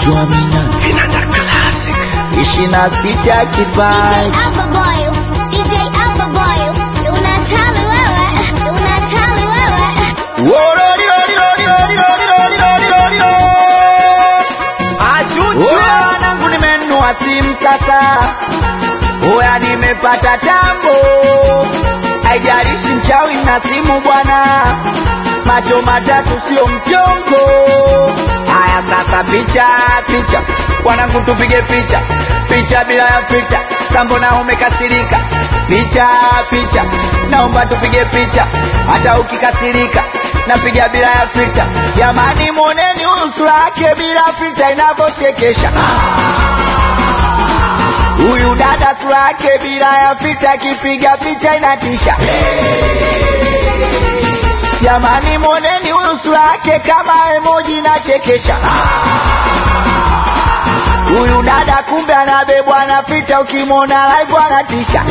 Gonjwa mina Vinanda Classic. ishirini na sita DJ kipaji Alpha Boy, DJ Alpha Boy, unatali wewe, unatali wewe. Oya nangu nimenunua simu sasa, oya nimepata tambo, haijalishi mchawi na simu bwana, macho matatu sio mchongo. Haya sasa, picha picha, wanangu tupige picha picha bila ya filter, sambo na umekasirika, picha picha, naomba tupige picha hata ukikasirika napiga bila ya filter. Jamani, mwoneni usura yake bila filter inavyochekesha. Huyu dada sura yake bila ya filter, akipiga picha inatisha. Jamani, mwoneni huyu sura yake kama emoji inachekesha. Huyu dada kumbe anabebwa na filter, ukimwona live anatisha.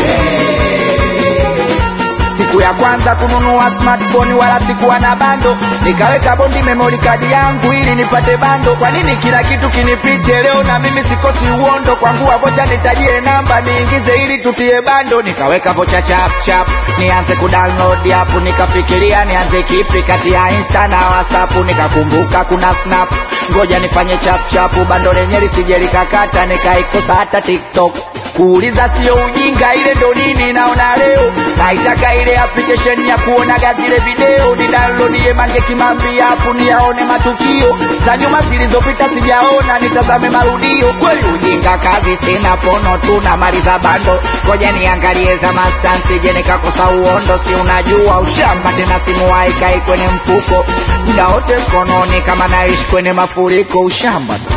Siku ya kwanza kununua smartphone wala sikuwa na bando, nikaweka bondi memory card yangu ili nipate bando. Kwa nini kila kitu kinipite leo na mimi sikosi uondo? Kwangu vocha nitajie namba niingize ili tutie bando, nikaweka vocha chap chap nianze kudownload app, nikafikiria nianze kipi kati ya Insta na WhatsApp, nikakumbuka kuna Snap, ngoja nifanye chap chap, bando lenye lisije likakata, nikaikosa hata TikTok kuuliza sio ujinga, ile ndo nini naona leo. Naitaka ile application ya kuonaga zile video, ni download ye Mange Kimambi hapo niyaone matukio za nyuma zilizopita, sijaona nitazame marudio. Kweli ujinga kazi sina, pono tu na maliza bando, ngoja niangalie za mastansi, je nikakosa uondo? Si unajua ushamba tena, simu haikai kwenye mfuko muda wote mkononi, kama naishi kwenye mafuriko, ushamba tu.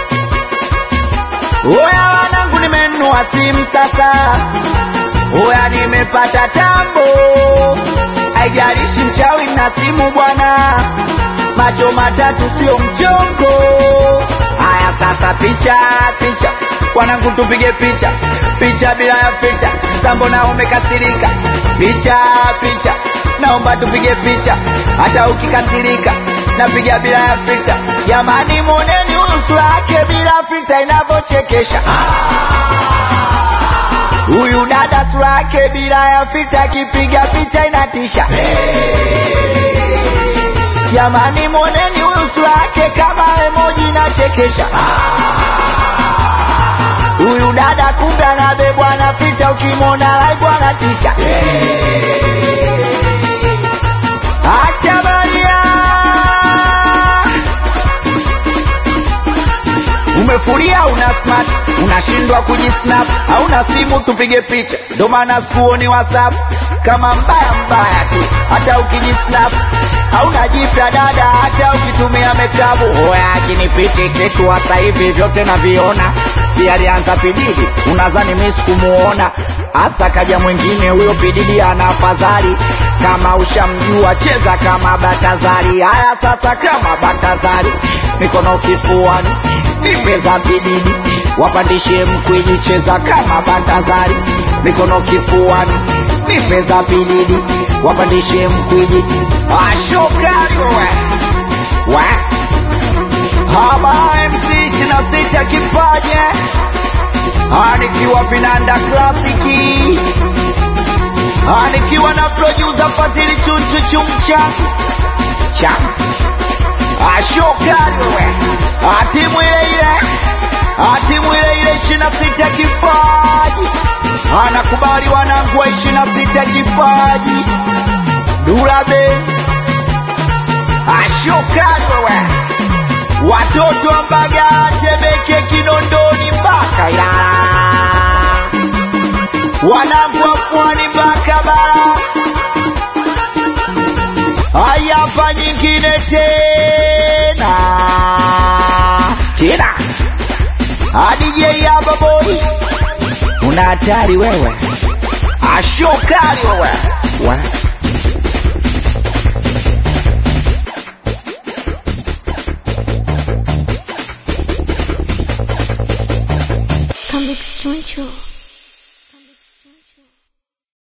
Oya wanangu, nimenunua simu sasa, oya nimepata tambo, haijalishi mchawi na simu bwana, macho matatu sio mchongo. Haya sasa, picha picha, wanangu tupige picha picha bila ya filter, sambo na umekasirika, picha picha, naomba tupige picha hata ukikasirika, napiga bila ya filter. Jamani, mwoneni usura yake bila filter inavyochekesha. Huyu dada sura yake bila ya filter, akipiga picha inatisha. Jamani, mwoneni huyu sura yake kama emoji inachekesha. Huyu dada kumbe anabebwa na filter, ukimwona live anatisha. Acha baria umefuria una smart unashindwa kujisnap hauna simu tupige picha ndo maana sikuoni whatsapp kama mbaya mbaya tu hata ukijisnap hauna jipya dada hata ukitumia mekabu hoya akinipiti kitu hasa hivi vyote naviona si alianza pididi unazani mi sikumuona hasa kaja mwingine huyo pididi ana afadhali kama ushamjua cheza kama batazari haya sasa kama batazari mikono kifuani nipeza bididi wapandishe mkwiji cheza kama batazari mikono kifuani nipeza bididi wapandishe mkwiji ashokari we we haba mc shina sita kipaje anikiwa vinanda klasiki anikiwa na producer Fadhili Chunchu Chumcha cha ashokari wewe atimu ile ile atimu ile ile ishirini na sita kipaji anakubali wanangu wa ishirini na sita kipaji Dula Base ashokari wewe watoto wa Mbagala Temeke Kinondoni mpaka Ilala wanangu wa pwani mpaka bara haya hapa nyingine tena tena adj hapa boy una hatari wewe ashokali wewe